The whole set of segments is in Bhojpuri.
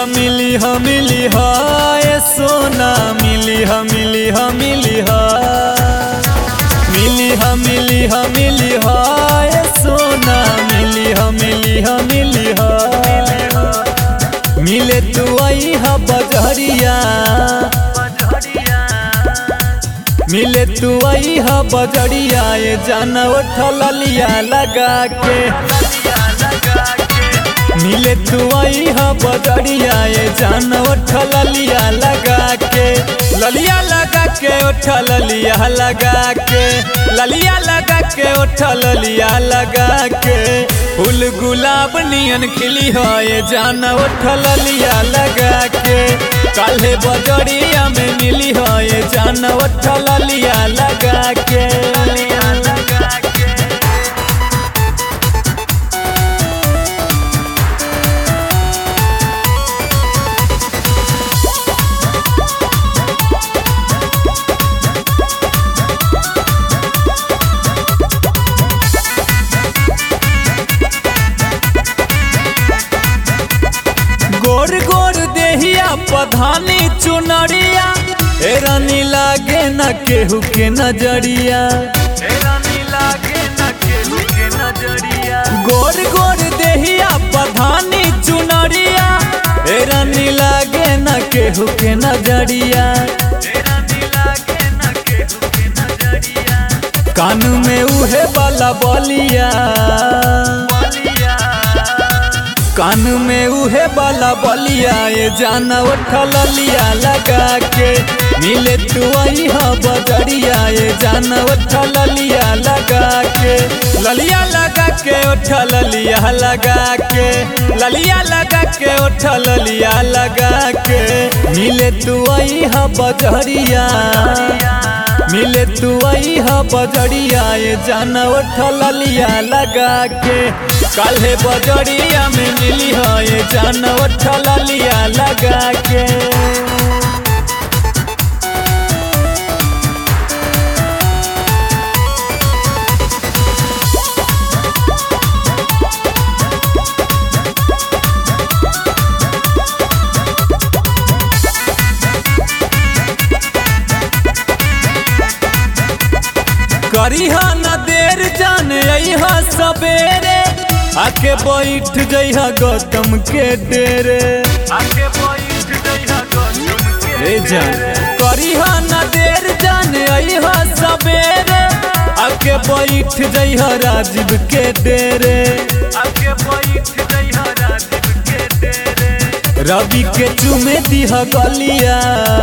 ह मिली ह मिली ह ए सोना मिली ह मिली ह मिली ह मिली ह मिली ह मिली ह ए सोना मिली ह मिली ह मिली ह मिले तू आई ह बजरिया मिले तू आई ह बजरिया ये जान उठल लिया लगा के मिले तू आई ह बजरिया ये जान उठल लिया लगा के ललिया लगा के उठल लिया लगा के ललिया लगा के उठल लिया लगा के फूल गुलाब नियन खिली हो ये जान उठल लिया लगा के काल्हे बजरिया में मिली हो ये जान उठल लिया लगा के गोर गोर देहिया पधानी चुनरिया ए रानी लागे न केहू के नजरिया गोर गोर देहिया पधानी चुनरिया ए रानी लागे न केहू के नजरिया कान में उहे वाला बलिया कान में उहे वाला बलिया ये जाना उठल लिया लगा के मिले तू आई हा बजरिया ये जाना उठल लिया लगा के ललिया लगा के उठल लिया लगा के ललिया लगा के उठल लिया लगा के मिले तू आई हा बजरिया मिले तू आई हा बजरिया ये जाना उठल लिया लगा के काल्हे बजरिया में मिली हो ये जाना उठल लिया लगा के करीहा न देर जान अहा सवेरे आके बैठ जइहा गौतम के डेरे ए जान करीहा न देर जान अहा सवेरे आके बैठ जइहा राजीव के डेरे रवि के चुमे दिहा गलिया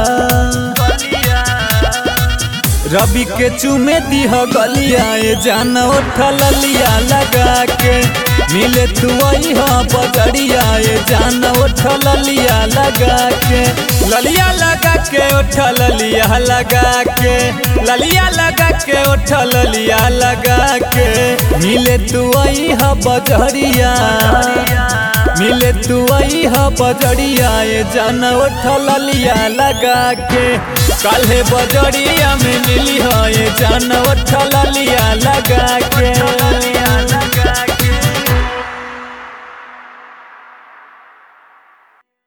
रवि के चुमे दिह गलिया ये जान उठल लिया लगा के मिले तू आई हाँ बजरिया ये जान उठल लिया लगा के ललिया लगा के उठल लिया लगा के ललिया लगा के उठल लिया लगा के मिले तू आई हाँ बजरिया मिले तू आई हा बजरिया ये जान उठल लिया लगा के काल्हे बजरिया में मिली हो ये जान उठल लिया लगा के